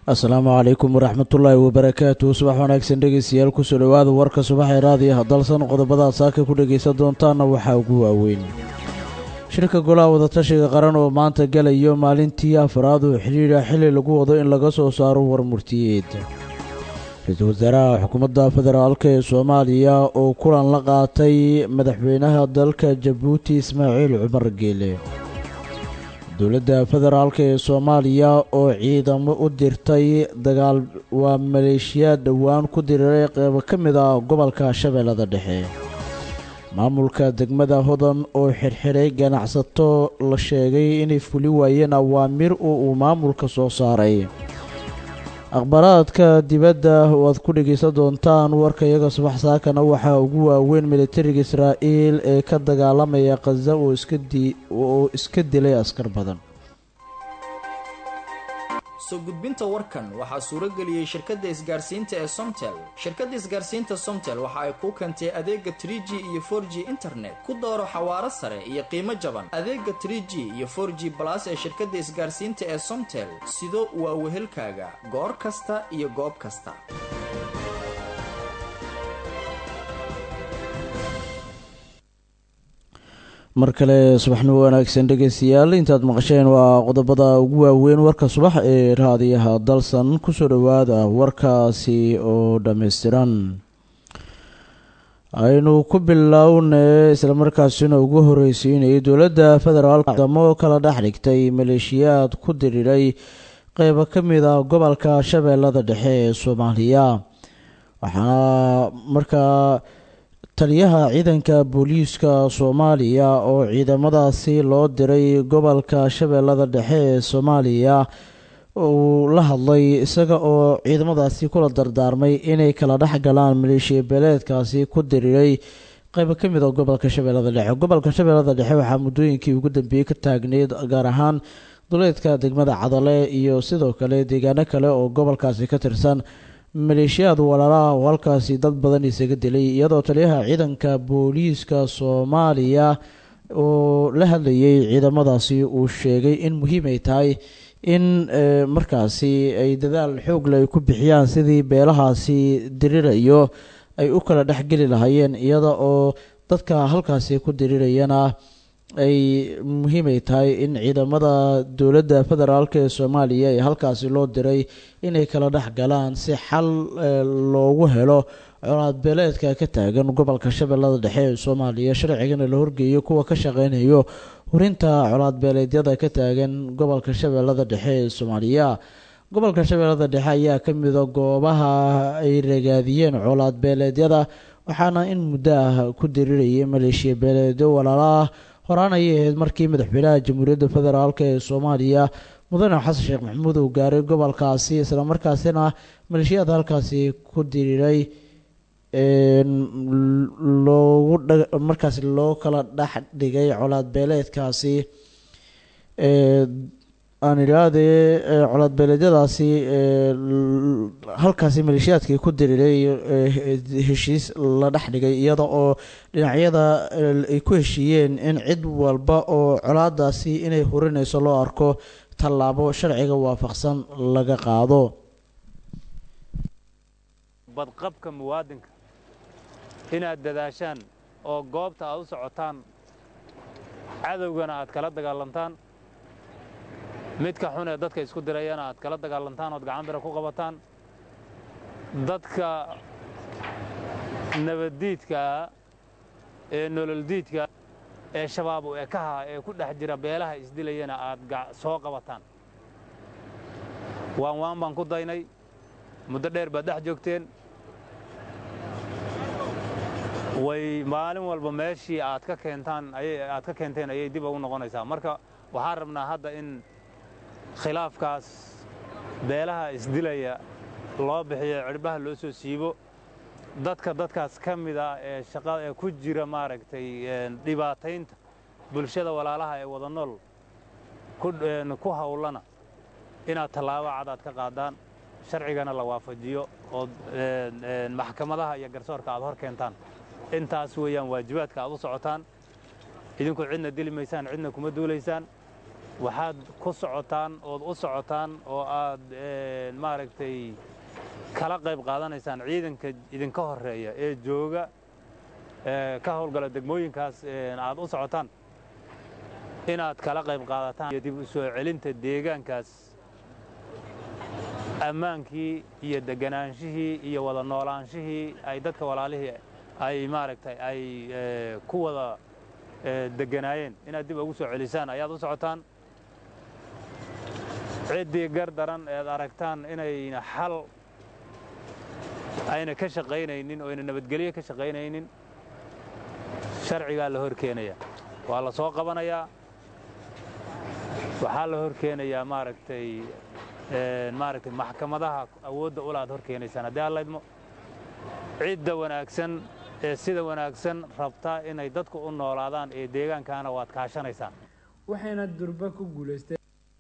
asalaamu calaykum waraxmatullaahi wabarakaatu subax wanaagsan dhegeystayaal kusoo dhowaada warka subaxee raadiyaha dalsan qodobada saaka ku dhegaysan doontaana waxaa ugu waaweyn shirka golaha wadatashiga qaran oo maanta galayo maalintii afraad oo xidhiidha xili lagu wado in laga soo saaro warmurtiyeed ra-iisul wasaaraha xukuumadda federaalk ee soomaaliya oo kulan la qaatay madaxweynaha dalka jabuuti ismaaciil cumar geele dowladda federaalk ee soomaaliya oo ciidamo u dirtay dagaal waa maleeshiyaad dhowaan ku diriiray qeybo ka mid ah gobolka shabeellada dhexe maamulka degmada hodan oo xirxiray ganacsato la sheegay inay fuli waayeen awaamir oo uu maamulka soo saaray akhbaaraadka dibadda oo aad ku dhegaysan doontaan warka iyaga subax saakana waxaa ugu waaweyn militariga israa'iil ee ka dagaalamaya khaza oo iska dilay askar badan soo gudbinta warkan waxaa suuro geliyey shirkadda isgaarsiinta ee somtel shirkadda isgaarsiinta somtel waxa ay kuu keentay adeega trie g iyo for g internet ku dooro xawaaro sare iyo qiimo jaban adeega trie g iyo for g balas ee shirkadda isgaarsiinta ee somtel sido waa wehelkaaga goor kasta iyo goob kasta mar kale subaxnimo wanaagsan dhegeystayaal intaad maqasheen waa qodobada ugu waaweyn warka subax ee raadiyaha dalsan kusoo dhowaada warkaasi oo dhammaystiran aynu ku bilownay islamarkaasina ugu horeysiinayay dowladda federaalk damo kala dhex dhigtay maleeshiyaad ku diriiray qeybo ka mid ah gobolka shabeellada dhexe ee soomaaliya waxaana markaa taliyaha ciidanka booliiska soomaaliya oo ciidamadaasi loo diray gobolka shabeellada dhexe ee soomaaliya uu la hadlay isaga oo ciidamadaasi kula dardaarmay inay kala dhex galaan maleeshiya beeleedkaasi ku diriiray qeybo ka mid a gobolka shabeellada dhexe gobolka shabeellada dhexe waxaa muddooyinkii ugu dambeeyey ka taagneyd gaar ahaan duleedka degmada cadale iyo sidoo kale deegaano kale oo gobolkaasi ka tirsan maleeshiyaad walaalaha oo halkaasi dad badan isaga dilay iyadoo taliyaha ciidanka booliiska soomaaliya oo la hadlayay ciidamadaasi uu sheegay in muhiim ay tahay in markaasi ay dadaal xoogle ay ku bixiyaan sidii beelahaasi dirirayo ay u kala dhexgeli lahaayeen iyada oo dadka halkaasi ku dirirayana ay muhiim ay tahay in ciidamada dowladda federaalk ee soomaaliya ee halkaasi loo diray inay kala dhex galaan si xal loogu helo colaad beeleedka ka taagan gobolka shabeellada dhexe ee soomaaliya sharcigana la horgeeyo kuwa ka shaqeynayo hurinta colaad beeleedyada ka taagan gobolka shabeellada dhexe ee soomaaliya gobolka shabeellada dhexe ayaa ka mida goobaha ay ragaadiyeen colaad beeleedyada waxaana in muddo ah ku dirirayay maleeshiya beeleedyo walaalaah horaan ayay ahayd markii madaxweynaha jamhuuriyadda federaalk ee soomaaliya mudane xasan sheekh maxamuud uu gaaray gobolkaasi islamarkaasina maleeshiyaad halkaasi ku diriiray loogu markaasi loo kala dhex dhigay colaad beeleedkaasi aan idhaahdee colaad beeleedyadaasi halkaasi maleeshiyaadkii ku diriiray heshiis la dhex dhigay iyada oo dhinacyada ay ku heshiiyeen in cid walba oo colaadaasi inay hurinayso loo arko tallaabo sharciga waafaqsan laga qaado badqabka muwaadinka inaad dadaashaan oo goobta aad u socotaan cadowgana aad kala dagaalantaan midka xun ee dadka isku dirayana aad kala dagaalantaan ood gacan bira ku qabataan dadka nabaddiidkaa ee nololdiidka ee shabaab u ekaha ee ku dhex jira beelaha isdilayana aad soo qabataan waan waan baan ku daynay muddo dheer baad dhex joogteen way maalin walba meeshii aad ka keentaan aad ka keenteen ayay dib ugu noqonaysaa marka waxaan rabnaa hadda in khilaafkaas beelaha isdilaya loo bixiyo cirbaha loo soo siibo dadka dadkaas ka mid ah ee shaqada ee ku jira maaragtay dhibaataynta bulshada walaalaha ee wada nool ku hawlana inaad tallaabo cad aad ka qaadaan sharcigana la waafajiyo oo maxkamadaha iyo garsoorka aad hor keentaan intaas weeyaan waajibaadka aad u socotaan idinku cidna dili maysaan cidna kuma duulaysaan waxaad ku socotaan ood u socotaan oo aad maaragtay kala qayb qaadanaysaan ciidanka idinka horreeya ee jooga ka howlgala degmooyinkaas aad u socotaan inaad kala qayb qaadataan iyo dib u soo celinta deegaankaas ammaankii iyo degganaanshihii iyo wada noolaanshihii ay dadka walaalihii ay maaragtay ay ku wada degganaayeen inaad dib ugu soo celisaan ayaad u socotaan ciddii gar daran eed aragtaan inayna xal ayna ka shaqaynaynin oo ayna nabadgelyo ka shaqaynaynin sharcigaa la hor keenaya waa la soo qabanayaa waxaa la hor keenayaa maaragtay maaragtay maxkamadaha awoodda ula aad hor keenaysaan haddii aan laydmo cidda wanaagsan ee sida wanaagsan rabta inay dadku u noolaadaan ee deegaankaana waad kaashanaysaan waxayna durba ku guulaysteen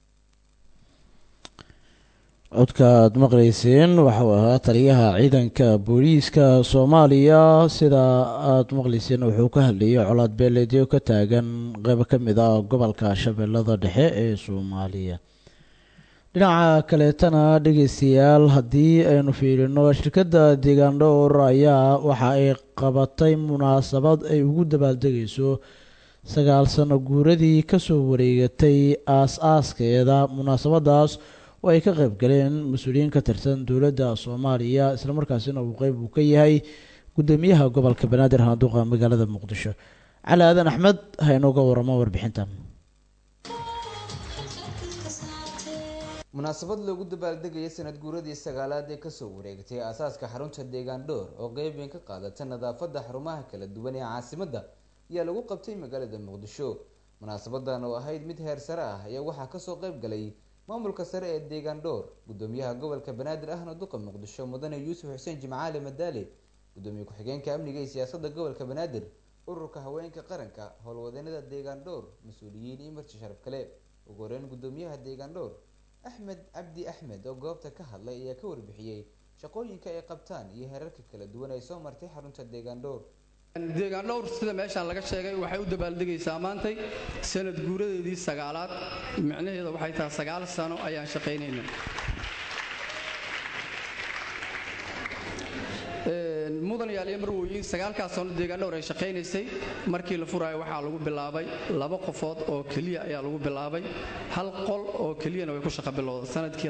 codka aad maqlayseen waxau ahaa taliyaha ciidanka booliiska soomaaliya sida aad maqlayseen wuxuu ka hadlayay colaad beeleedyo ka taagan qeybo ka mid ah gobolka shabeellada dhexe ee soomaaliya dhinaca kaleetana dhegeystayaal haddii aynu fiirino shirkadda deegaan dhowr ayaa waxa ay qabatay munaasabad ay ugu dabaaldegayso sagaal sano guuradii kasoo wareegatay aas-aaskeeda munaasabadaas oo ay ka qayb galeen mas-uuliyiin ka tirsan dowladda soomaaliya islamarkaasina uu qeyb uu ka yahay guddoomiyaha gobolka banaadir handuuqa magaalada muqdisho cali aadan axmed ha inooga waramo warbixintan munaasabad loogu dabaaldegaya sanad guuradii sagaalaad ee kasoo wareegtay aasaaska xarunta deegaan dhowr oo qeyb weyn ka qaadata nadaafadda xarumaha kala duwan ee caasimadda ayaa lagu qabtay magaalada muqdisho munaasabadan oo ahayd mid heer sare ah ayaa waxaa kasoo qeyb galay maamulka sare ee deegaan dhowr gudoomiyaha gobolka banaadir ahna duqa muqdisho mudane yuusuf xuseen jimcaale madaale gudoomiye ku-xigeenka amniga iyo siyaasada gobolka banaadir ururka haweenka qaranka howlwadeenada deegaan dhowr mas-uuliyiin iyo marti sharaf kale ugu horeyn gudoomiyaha deegaan dhowr axmed cabdi axmed oo goobta ka hadlay ayaa ka warbixiyey shaqooyinka ay qabtaan iyo heerarka kala duwan ay soo martay xarunta deegaan dhowr deegaan dhowr sida meeshaan laga sheegay waxay u dabaaldegaysaa maantay sanad guuradeedii sagaalaad micnaheeda waxay tahay sagaal sano ayaan shaqaynayna mudan yaaliyo marwooyin sagaalkaas sano deegaan dhowr ay shaqaynaysay markii la furaayo waxaa lagu bilaabay laba qofood oo keliya ayaa lagu bilaabay hal qol oo keliyana way ku shaqo bilowda sanadkii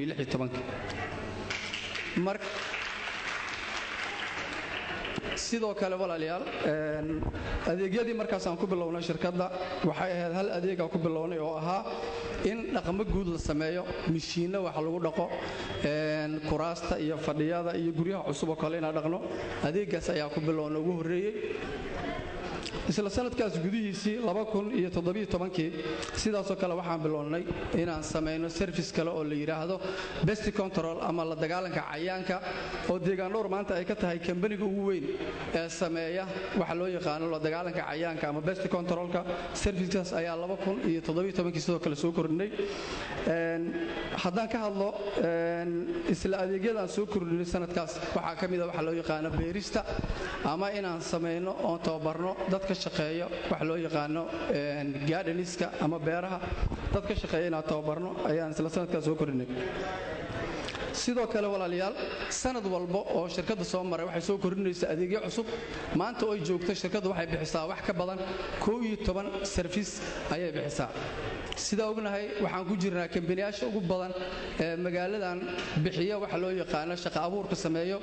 sidoo kale walaalayaal adeegyadii markaasaan ku bilownay shirkadda waxay ahayd hal adeegaan ku bilownay oo ahaa in dhaqmo guud la sameeyo mishiinna wax lagu dhaqo kuraasta iyo fadhiyada iyo guryaha cusub oo kale inaan dhaqno adeegaas ayaa ku bilowna ugu horreeyey isla sanadkaas gudihiisii kii sidaasoo kale waxaan bilownay inaan samayno service kale oo la yidhaahdo best control ama la dagaalanka cayaanka oo deegaan dhowr maanta ay ka tahay kambaniga ugu weyn ee sameeya waxa loo yaqaano la dagaalanka cayaanka ama best controlka servicekaas ayaa kii sidoo kale soo kordhinay haddaan ka hadlo isla adeegyadaan soo kordhinay sanadkaas waxaa ka mida waxa loo yaqaano beerista ama inaan samayno oon tababarno dadka shaqeeya waxa loo yaqaano gaadhaniska ama beeraha dad ka shaqeeya inaan tababarno ayaan isla sanadkaas soo kordhinay sidoo kale walaalayaal sanad walba oo shirkadda soo maray waxay soo kordhinaysaa adeegyo cusub maanta oo ay joogto shirkaddu waxay bixisaa wax ka badan koo iyo toban sarfis ayay bixisaa sidaa ognahay waxaan ku jirnaa kambaniyaasha ugu badan ee magaaladan bixiya waxa loo yaqaano shaqa abuurka sameeyo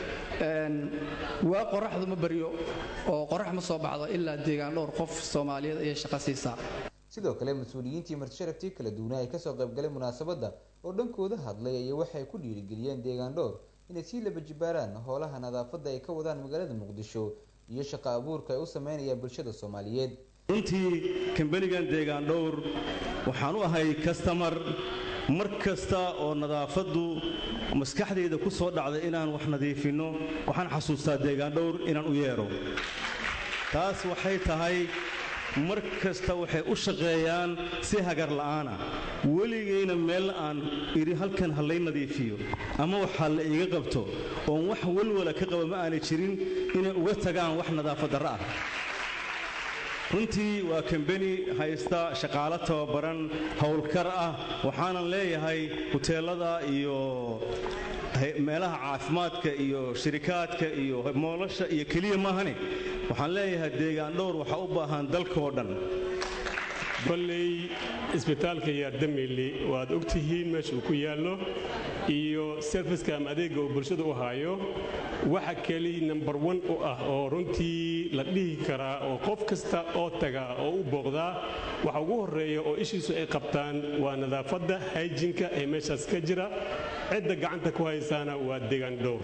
waa qoraxdu ma baryo oo qorax ma soo baxdo ilaa deegaan dhowr qof soomaaliyeed ayay shaqo siisaa sidoo kale mas-uuliyiintii martisharaftii kala duwanaa ay kasoo qaybgalay munaasabadda oo dhankooda hadlay ayay waxay ku dhiirigeliyeen deegaan dhowr inay sii laba jibaaraan howlaha nadaafadda ay ka wadaan magaalada muqdisho iyo shaqo abuurka ay u sameynayaan bulshada soomaaliyeed runtii kambanigan deegaan dhowr waxaan u ahay kastamar mar kasta oo nadaafaddu maskaxdayda ku soo dhacday inaan wax nadiifinno waxaan xasuustaa deegaan dhowr inaan u yeedho taas waxay tahay mar kasta waxay u shaqeeyaan si hagar la'aana weligayna meel aan idhi halkan ha lay nadiifiyo ama waxaa la iiga qabto oon wax walwala ka qaba ma aanay jirin inay uga tagaan wax nadaafad darro ah runtii waa kambeni haysta shaqaalo tababaran howlkar ah waxaanan leeyahay huteelada iyo meelaha caafimaadka iyo shirikaadka iyo moolasha iyo keliya maahane waxaan leeyahay deegaan dhowr waxaa u baahan dalkaoo dhan kolley isbitaalka yaardamili waad og tihiin meesha uu ku yaallo iyo serviska ama adeegga uu bulshada u haayo waxa keli nambar wan u ah oo runtii la dhihi karaa oo qof kasta oo taga oo u booqdaa waxa ugu horreeya oo ishiisu ay qabtaan waa nadaafadda hayjinka ee meeshaas ka jira cidda gacanta ku haysaana waa deegaan dhowr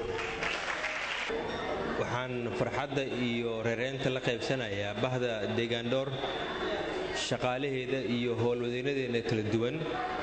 waxaan farxadda iyo reereynta la qaybsanayaa bahda deegaandhoor shaqaalaheeda iyo howlwadeynadeena kala duwan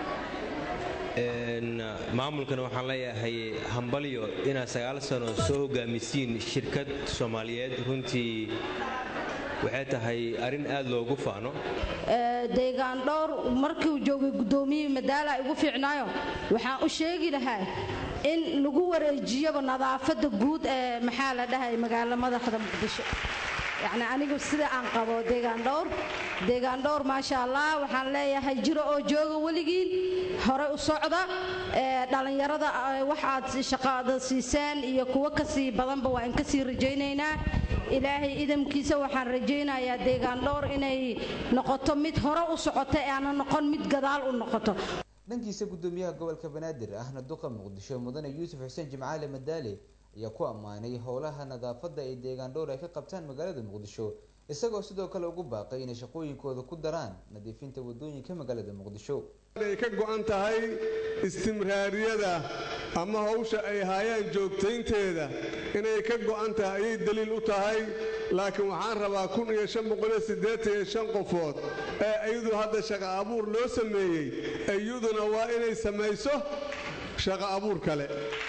maamulkana waxaan leeyahay hambalyo inaad sagaal sano soo hogaamisiin shirkad soomaaliyeed runtii waxay tahay arrin aad loogu faano deegaan dhowr markiiuu joogay guddoomiyihii madaala igu fiicnaayo waxaan u sheegi lahaa in lagu wareejiyaba nadaafadda guud ee maxaa la dhahay magaalo madaxda muqdisho yacni anigu sida aan qabo deegaan dhowr deegaan dhowr maasha allah waxaan leeyahay jiro oo jooga weligiin hore u socda dhallinyarada waxaad shaqaada siiseen iyo kuwo kasii badanba waa in kasii rajaynaynaa ilaahay idamkiisa waxaan rajaynayaa deegaan dhowr inay noqoto mid hore u socota ee aana noqon mid gadaal u noqoto dhankiisa gudoomiyaha gobolka banaadir ahna duqa muqdisho mudane yuusuf xuseen jimcaale madaale ayaa ku ammaanay howlaha nadaafadda ay deegaan dhowr ay ka qabtaan magaalada muqdisho isagoo sidoo kale ugu baaqay inay shaqooyinkooda ku daraan nadiifinta wadooyinka magaalada muqdisho ay ka go-an tahay istimraariyada ama hawsha ay haayaan joogtaynteeda inay ka go-an tahay ayay daliil u tahay laakiin waxaan rabaa kun iyo shan boqol iyo siddeetan iyo shan qofood ee iyadu hadda shaqo abuur loo sameeyey iyaduna waa inay samayso shaqo abuur kale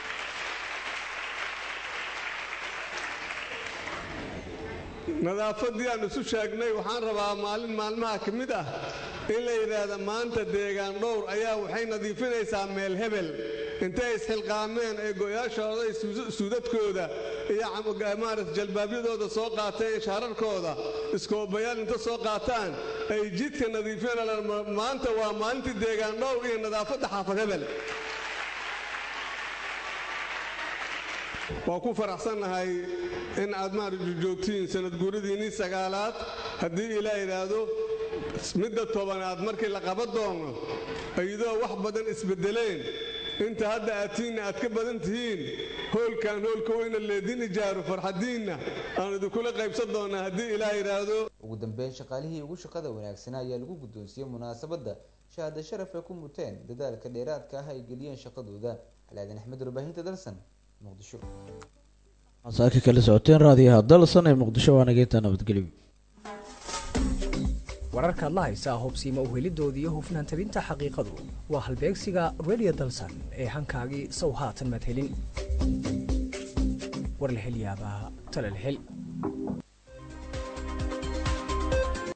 nadaafaddii aan isu sheegnay waxaan rabaa maalin maalmaha ka mid ah in la yidhaahda maanta deegaan dhowr ayaa waxay nadiifinaysaa meel hebel intay isxilqaameen ee go'yaashooda suudadkooda iyo maarat jalbaabyadooda soo qaateen shaararkooda iskoobayaal inta soo qaataan ay jidka nadiifinayaan maanta waa maalintii deegaan dhowr iyo nadaafadda xaafad hebel waa ku faraxsannahay in aad maaragtu joogtiin sanad guuradiinnii sagaalaad haddii ilaa idhaahdo midda tobanaad markii la qaban doono iyadoo wax badan isbeddeleen inta hadda aadtiinna aad ka badan tihiin hoolkan hoolka weyna leedin ijaaro farxadiinna aan idinkula qaybsan doonnaa haddii ilaa idhaahdo ugu dambeyn shaqaalihii ugu shaqada wanaagsanaa ayaa lagu guddoonsiiyey munaasabadda shahaado sharaf ay ku muteen dadaalka dheeraadka ah ay geliyeen shaqadooda calaadin axmed warbaahinta dalsan muqdisho masaaka kala socoteen raadiyaha dalsan ee muqdisho waa nageynta nabadgelyo wararkaad la haysaa hubsiima uhelidoodii iyo hufnaan tabinta xaqiiqadu waa halbeegsiga radio dalsan ee hankaagii sow haatan madhelin warlahelyaabaha talalhel